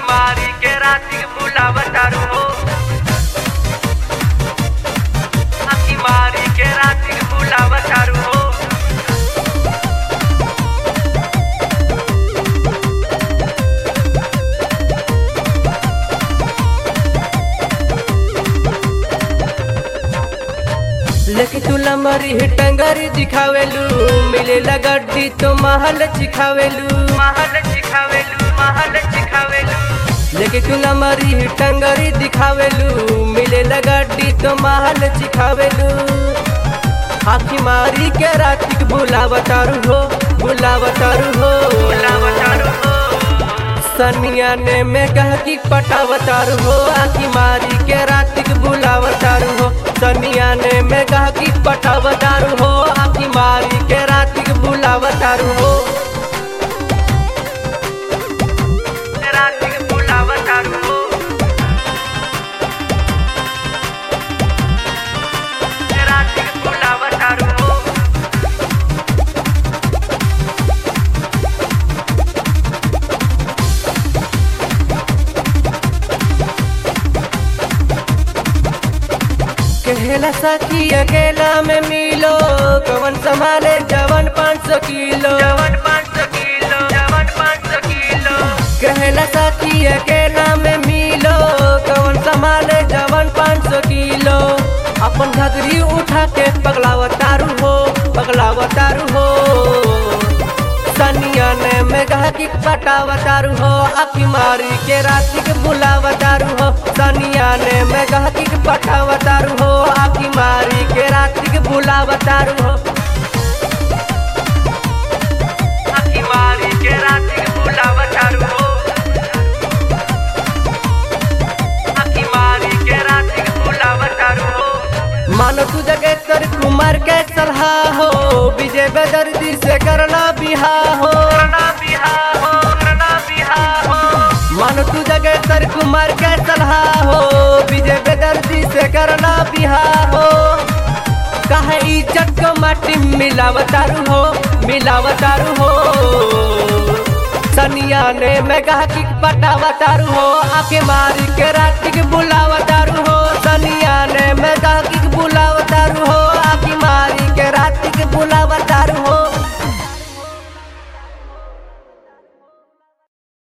मारी के राती बुलावतारू हो आखी मारी के राती बुलावतारू हो लेके तू लमरी टंगरी दिखावेलू मिले गड्डी तो महल चिखावेलू महल चिखावेलू महल चिखावेलू लेके तू लमरी टंगरी दिखावेलू मिले गड्डी तो महल चिखावेलू आखी मारी के रातिक बुलावतारू हो बुलावतारू हो बुलावतारू हो सनिया ने में कह की पटावतारू हो आखी मारी के रातिक बुलावतारू हो सनिया ने में कह की पटावतारू हो आखी मारी के रातिक बुलावतारू हो राती बुलावतारू हो राती बुलावतारू हो कहेला सखी अकेला में मिलो कवन संभाले जवन पाँच सौ किलो जवन पाँच सौ किलो जवन पाँच सौ किलो कहेला सखी अकेला में मिलो कवन संभाले जवन पाँच सौ किलो अपन घगरी उठा के पगलावतारू हो पगलावतारू हो सनिया ने में कहा कि पटावतारू हो आखी मारी के राती के बुलावतारू हो सनिया ने में कहा कि पटावतारू हो आखी मारी के राती के बुलावतारू हो आखी मारी के राती बुलावतारू हो आखी मारी के राती बुलावतारू हो मानो तू जगह तर कुमार के सलाह हो विजय बेदर्दी से करना बिहा हो करना बिहार हो करना बिहार हो मानो तू जगह तर कुमार के सलाह हो विजय बेदर्दी से करना बिहा हो कहे इज्जत को माटी मिलावतारू हो मिलावतारू हो सनिया ने मैं कहा कि पटावतारू हो आके मारी के रात के बुला